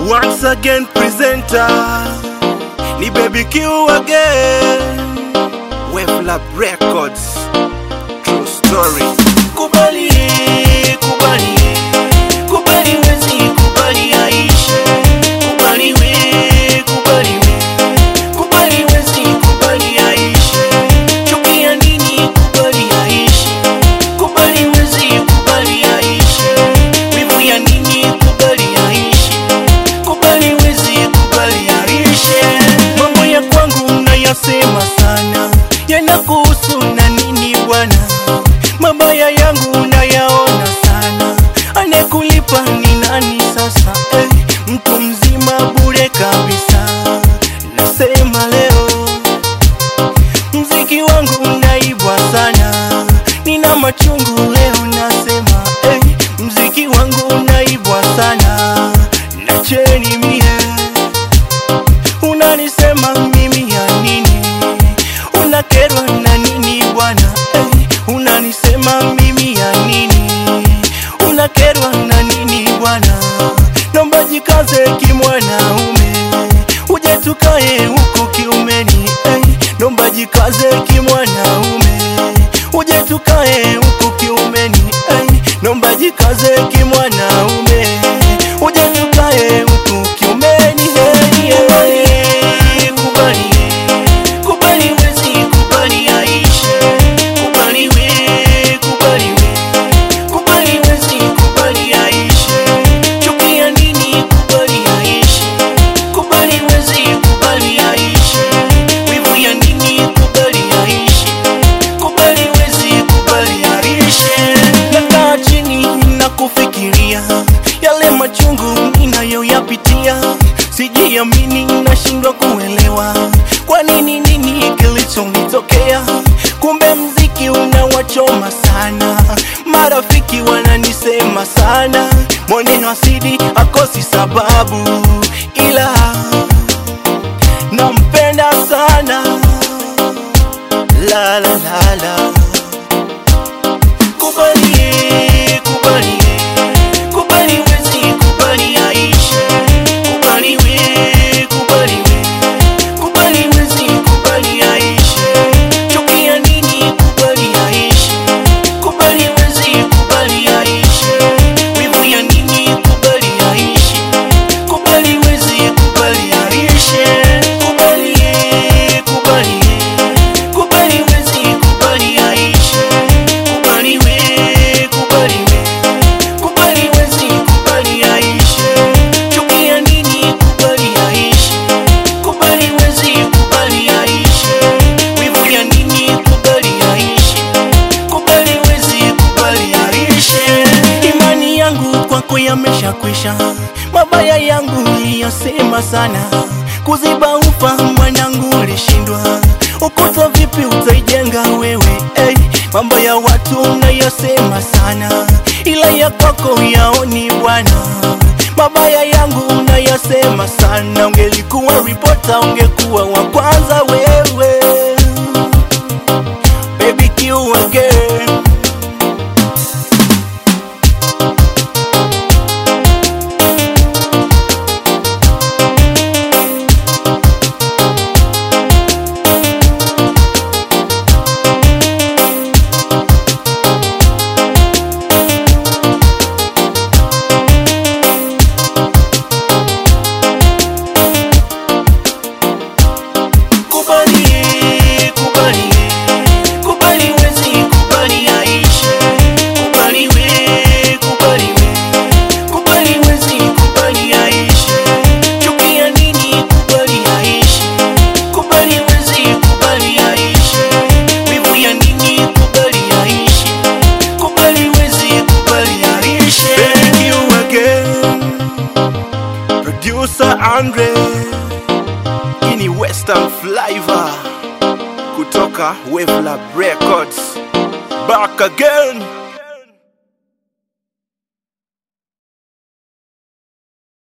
Once again presenter ni Baby Q again Wave Lab Records True story Kubali, kubali, kubali wezi, kubali aishe Kubali we, kubali we, kubali wezi, kubali aishe Chukia nini, kubali aishe Kubali wezi, kubali aishe Wivu ya nini, kubali aishe Kubali wezi, kubali aishe Mambo ya kwangu nayasema sana Yanakuhusu na nini bwana Mabaya yangu nayaona sana Anekulipa ni nani sasa eh, Mtu mzima bure kabisa Nasema leo Mziki wangu naibwa sana Nina machungu leo nasema eh, Mziki wangu naibwa sana Nacheni mie Unanisema mimi ya nini Unakerwa na nini bwana eh, Unanisema mimi ya nini Unakerwa na nini bwana Nomba jikaze kimwanaume Uje tukae huku kiumeni eh, Nomba jikaze kimwanaume Uje tukae huku kiumeni eh, Nomba jikaze kimwanaume Uje tukae huku kiumeni hey, yeah. Kubali, kubali wezi, kubali aishe Kubali we, kubali we Kubali wezi, kubali aishe Chukia nini, kubali aishe Kubali wezi, kubali aishe Wivu ya nini, kubali aishe Kubali wezi, kubali aishe Nakaa chini na kufikiria Yale machungu ninayoyapitia Sijiamini nashindwa kuelewa Kwa nini nini kilichonitokea Kumbe mziki unawachoma sana Marafiki wananisema sana Mweneno asidi akosi sababu Ila nampenda sana La la la la Kubali, kubali, kubali wezi, kubali aishe Kubali we, kubali we, kubali wezi, kubali aishe Chukia nini, kubali aishe Kubali wezi, kubali aishe Wivu ya nini, kubali aishe Kubali wezi, kubali aishe Kubali, kubali, kubali wezi, kubali aishe Kubali we, kubali we, kubali wezi, kubali aishe Chukia nini, kubali aishe Kubali wezi, kubali aishe Wivu ya nini, kubali aishe Kubali wezi, kubali aishe Imani yangu kwako yameshakwisha Mabaya yangu uliyosema sana Kuziba ufa mwanangu ulishindwa Ukuta vipi utaijenga wewe hey, Mambo ya watu unayosema sana Ila ya kwako yaoni bwana Mabaya yangu unayosema sana Ungelikuwa ripota ungekuwa wa kwanza wewe Baby Q again Kubali, kubali, kubali wezi, kubali aishe Kubali we, kubali we, kubali wezi, kubali aishe Chukia nini, kubali aishe Kubali wezi, kubali aishe Wivu ya nini, kubali aishe Kubali wezi, kubali aishe Thank you again Producer Andre ini Western Flavor kutoka Wave Lab Records. Back again.